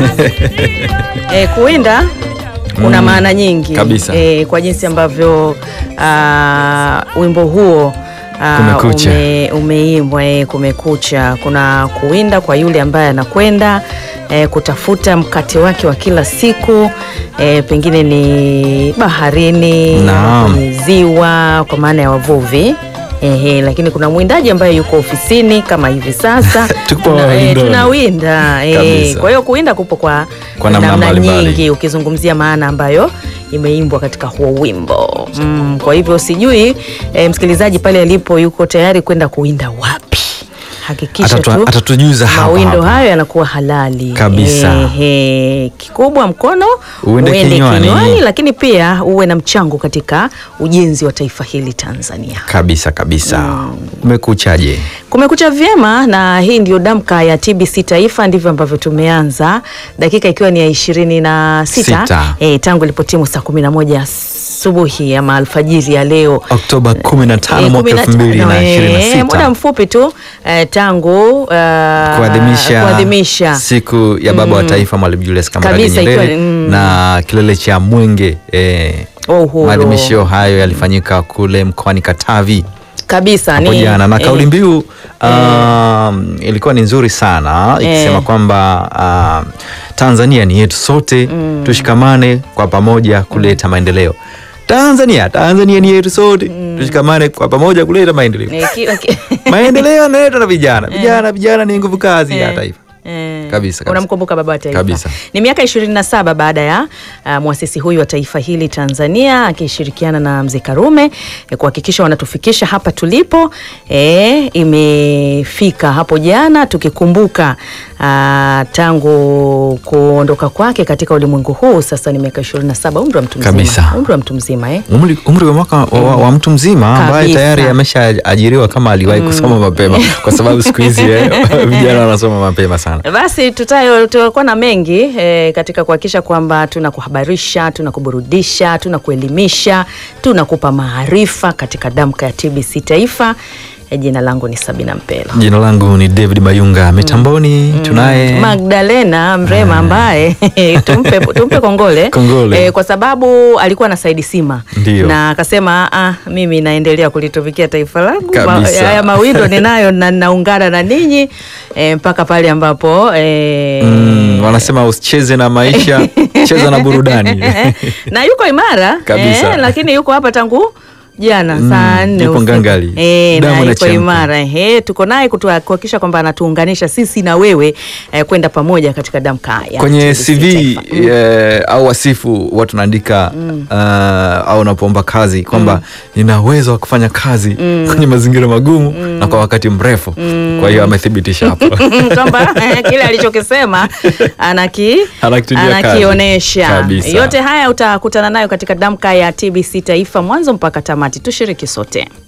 E, kuwinda kuna Mm, maana nyingi kabisa. E, kwa jinsi ambavyo ah, wimbo huo ah, Kumekucha. ume, umeimbwa e, kumekucha. Kuna kuwinda kwa yule ambaye anakwenda e, kutafuta mkate wake wa kila siku e, pengine ni baharini, Naam. kwenye ziwa, kwa maana ya wavuvi. Ehe, lakini kuna mwindaji ambaye yuko ofisini kama hivi sasa Tupo Tuna- eh, wawindoni. tunawinda eh, Kabisa. kwa hiyo kuwinda kupo kwa, Kwa namna mbalimbali. nyingi ukizungumzia maana ambayo imeimbwa katika huo wimbo mm, kwa hivyo sijui eh, msikilizaji pale alipo yuko tayari kwenda kuwinda wapi hakikisha Atatu- tu atatujuza hapa mawindo hapa. hayo yanakuwa halali Kabisa. Ehe, kikubwa mkono Uende kinywani. lakini pia uwe na mchango katika ujenzi wa taifa hili Tanzania kabisa kabisa. Umekuchaje? Kumekucha vyema na hii ndio damka ya TBC Taifa. Ndivyo ambavyo tumeanza dakika ikiwa ni ya ishirini na sita Sita. e, tangu ilipotimu saa kumi na moja asubuhi ama alfajiri ya leo Oktoba 15 Eh, mwaka 15, eh, 2026. muda mfupi tu eh, tangu uh, kuadhimisha kuadhimisha siku ya baba wa taifa Mwalimu Julius Kambarage Kabisa, Nyerere ikiwa- mm. na kilele cha Mwenge eh, wa uhuru maadhimisho hayo yalifanyika kule mkoani Katavi kabisa hapo ni- jana na eh, kauli mbiu um, ilikuwa ni nzuri sana ikisema Eh. kwamba um, Tanzania ni yetu sote tushikamane kwa pamoja kuleta maendeleo. Tanzania, Tanzania ni yetu sote tushikamane kwa pamoja kuleta maendeleo. eh, kila ki- maendeleo yanaletwa na vijana. Vijana, vijana ni nguvu kazi ya Eh. taifa. Eh, Kabisa, kabisa. Unamkumbuka baba wa taifa Kabisa. Ni miaka 27 baada ya uh, mwasisi huyu wa taifa hili Tanzania akishirikiana na mzee Karume eh, kuhakikisha wanatufikisha hapa tulipo. Eh, imefika hapo jana tukikumbuka uh, tangu kuondoka kwake katika ulimwengu huu. Sasa ni miaka 27, umri wa mtu mzima, Kabisa. umri wa mtu mzima eh. Umri, umri wa mwaka wa, wa, wa mtu mzima ambaye Kabisa. tayari ameshaajiriwa kama aliwahi kusoma mapema, kwa sababu siku hizi eh, vijana wanasoma mapema sana. Basi tutayo tutakuwa na mengi eh, katika kuhakikisha kwamba tunakuhabarisha, tunakuburudisha, tunakuelimisha, tunakupa maarifa katika damka ya TBC Taifa. Eh, jina langu ni Sabina Mpelo. Jina langu ni David Mayunga, mitamboni tunaye Magdalena Mrema ambaye tumpe, tumpe kongole, Kongole. Eh, kwa sababu alikuwa na Saidi Sima Ndio. na akasema ah, mimi naendelea kulitumikia taifa langu Ma- Kabisa. haya mawindo ninayo na naungana na ninyi eh, mpaka pale ambapo eh, mm, wanasema usicheze na maisha, cheza na burudani. na yuko imara Kabisa. eh, lakini yuko hapa tangu jana Mm, saa nne yupo usiku. ngangali. Eh, Damu na yuko inachemka. imara eh, tuko naye kutua- kuhakikisha kwamba anatuunganisha sisi na wewe eh, kwenda pamoja katika damka ya kwenye TBC CV Taifa. Mm. eh, au wasifu watu naandika uh, au unapoomba kazi kwamba nina uwezo wa kufanya kazi kwenye mazingira magumu na kwa wakati mrefu. Kwa hiyo amethibitisha hapo. kwamba eh, kile alichokisema anaki Anakitilia kazi. anakionyesha. Kabisa. Yote haya utakutana nayo katika damka ya TBC Taifa mwanzo mpaka tamati. Tushiriki sote.